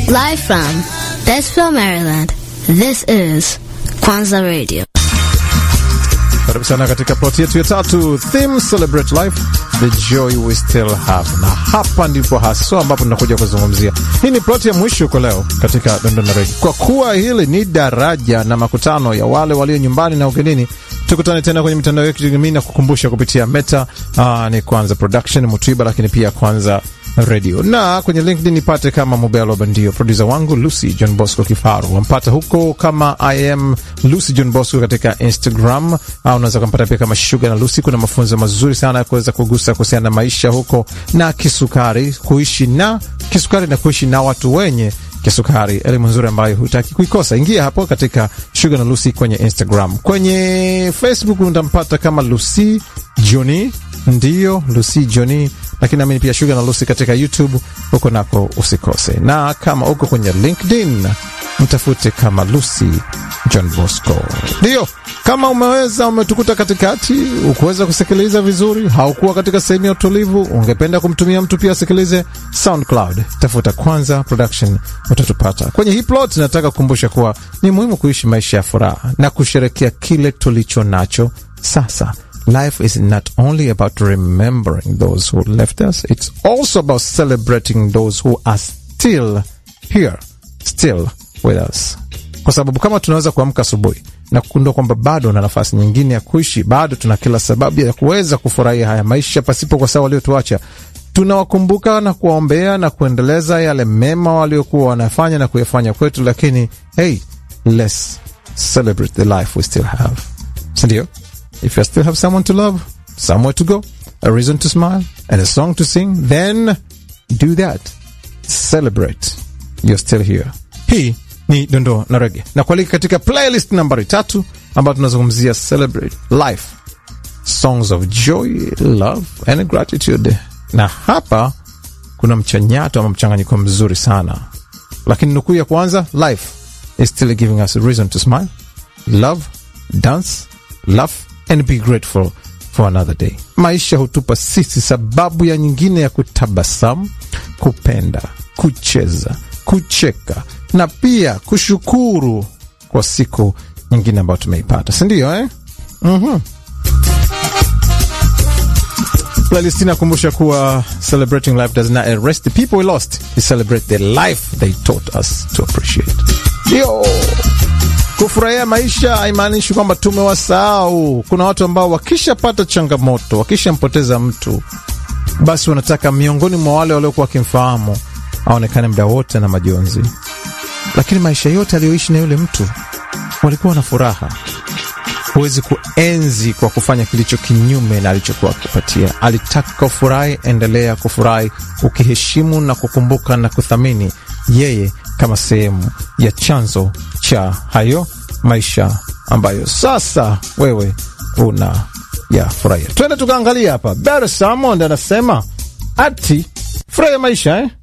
Live from Desville, Maryland, this is Kwanza Radio. Karibu sana katika ploti yetu ya tatu, theme celebrate life the joy we still have, na hapa ndipo haswa ambapo tunakuja kuzungumzia. Hii ni ploti ya mwisho kwa leo katika Dondona Redi, kwa kuwa hili ni daraja na makutano ya wale walio nyumbani na ugenini. Tukutane tena kwenye mitandao yetu ya kijamii na kukumbusha kupitia Meta. Aa, ni Kwanza Production Mutwiba, lakini pia Kwanza Radio na kwenye LinkedIn nipate kama Mobelo Bandio. Produsa wangu Lucy John Bosco Kifaru wampata huko kama I am Lucy John Bosco katika Instagram, au unaweza kumpata pia kama Shuga na Lucy. Kuna mafunzo mazuri sana ya kuweza kugusa kuhusiana na maisha huko na kisukari, kuishi na kisukari na kuishi na watu wenye kisukari, elimu nzuri ambayo hutaki kuikosa. Ingia hapo katika Shuga na Lucy kwenye Instagram. Kwenye Facebook utampata kama Lucy Johnny, ndiyo Lucy Johnny lakini namini pia Shuga na Lucy katika YouTube, huko nako usikose. Na kama uko kwenye LinkedIn mtafute kama Lucy John Bosco. Ndiyo, kama umeweza umetukuta katikati, ukuweza kusikiliza vizuri, haukuwa katika sehemu ya utulivu, ungependa kumtumia mtu pia asikilize SoundCloud, tafuta Kwanza Production, utatupata kwenye hii plot. Nataka kukumbusha kuwa ni muhimu kuishi maisha ya furaha na kusherekea kile tulicho nacho sasa. Life is not only about remembering those who left us, it's also about celebrating those who are still here, still with us. Kwa sababu kama tunaweza kuamka asubuhi na kugundua kwamba bado na nafasi nyingine ya kuishi, bado tuna kila sababu ya kuweza kufurahia haya maisha pasipo kwa sawa waliotuacha, tunawakumbuka na kuwaombea na kuendeleza yale mema waliokuwa wanafanya na kuyafanya kwetu, lakini hey, let's celebrate the life we still have, sindio? If you still have someone to love, somewhere to go, a reason to smile, and a song to sing, then do that. Celebrate. You're still here. Hii ni Dondoo na Rege na kualika katika playlist nambari tatu ambayo tunazungumzia celebrate life, songs of joy, love and gratitude. Na hapa kuna mchanyato ama mchanganyiko mzuri sana, lakini nukuu ya kwanza, life is still giving us a reason to smile, love, dance, laugh and be grateful for another day. Maisha hutupa sisi sababu ya nyingine ya kutabasamu, kupenda, kucheza, kucheka na pia kushukuru kwa siku nyingine ambayo tumeipata, si ndio eh? mm-hmm. Playlist inakumbusha kuwa celebrating life does not erase the people we lost, we celebrate the life they taught us to appreciate. Ndio Kufurahia maisha haimaanishi kwamba tumewasahau. Kuna watu ambao wakishapata changamoto, wakishampoteza mtu, basi wanataka miongoni mwa wale waliokuwa wakimfahamu aonekane muda wote na majonzi, lakini maisha yote aliyoishi na yule mtu walikuwa na furaha. Huwezi kuenzi kwa kufanya kilicho kinyume na alichokuwa akipatia. Alitaka ufurahi, endelea kufurahi, ukiheshimu na kukumbuka na kuthamini yeye kama sehemu ya chanzo cha hayo maisha ambayo sasa wewe una ya furahia. Twende tukaangalia hapa. Barry Salmond anasema ati furahia maisha eh?